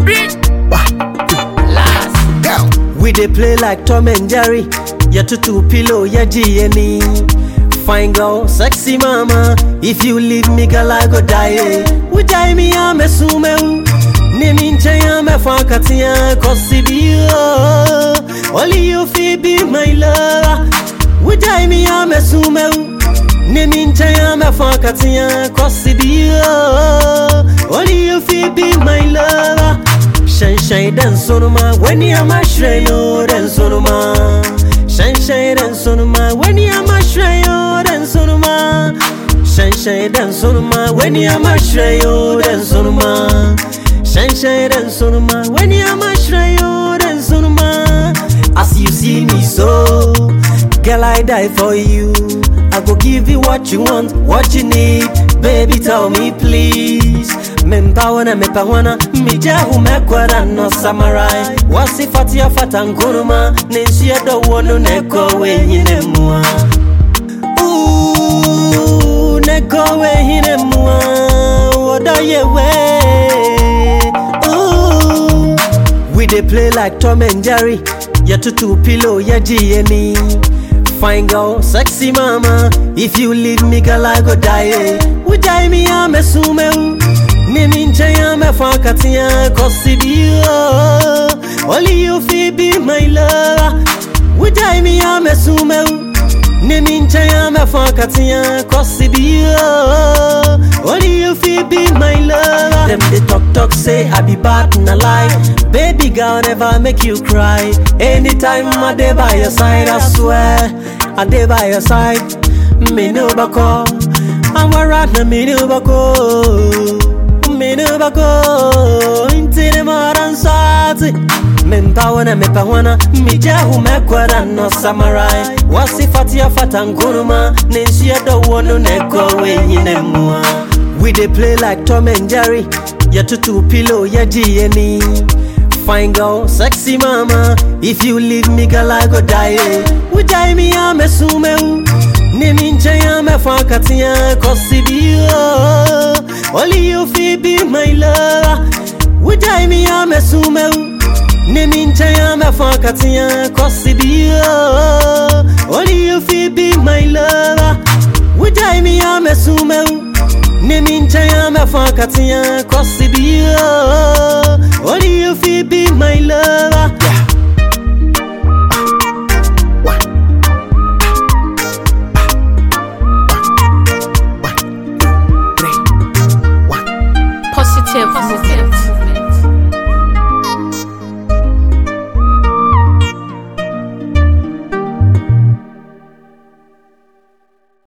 We dey play like Tom and Jerry. Ya tutu pillow, ya G&E. Fine girl, sexy mama. If you leave me, girl, I go die. eh. We die me, I'm a sume. Name nche ya me fakati ya kosi biyo. Only you feel be my lover. We die me, I'm a sume. Name nche ya me fakati ya kosi biyo. Only you feel be my lover. Shine shine dan sonoma when you am a shrine oh dan sonoma Shine shine dan sonoma when you am a shrine oh dan sonoma Shine shine dan sonoma when you am a shrine oh dan sonoma Shine shine dan sonoma when you am a shrine oh dan sonoma As you see me so Girl I die for you I go give you what you want, what you need Baby tell me please Mempawana mepawana Mijahu mekwara no samarai Wasifati ya fata nkuruma Nensia do wonu neko wenyine mua Ooh, neko wenyine mua Wodo yewe Ooh We dey play like Tom and Jerry Ya tutu pillow ya G&E Fine girl, sexy mama If you leave me girl I go die eh. We die me I'm a sume Nimi nche ya me fakati ya kosi biyo Only you feel be my lover We die me I'm a sume Nimi nche ya me fakati ya kosi biyo Only you feel be my lover Them they talk talk say I be bad na lie Baby girl never make you cry Anytime I dey by your side I swear I dey by your side Me no bako I'm a rat na me no bako Me no bako Inti de maran sati Mempawana mepawana Mijahu mekwara no samarai Wasifati ya fata nkuruma Nensia do wonu neko wenyine mua We dey play like Tom and Jerry Ya tutu pillow ya G&E Fine girl, sexy mama If you leave me girl I go die eh. We die me I'm a sume Nimi nche ya me fakati ya kosi biyo Only you feel be my lover We die me I'm a sume Nimi nche ya me fakati ya kosi biyo Only you feel be my lover We die me I'm a sume Nimi nche ya me fakati ya kosi biyo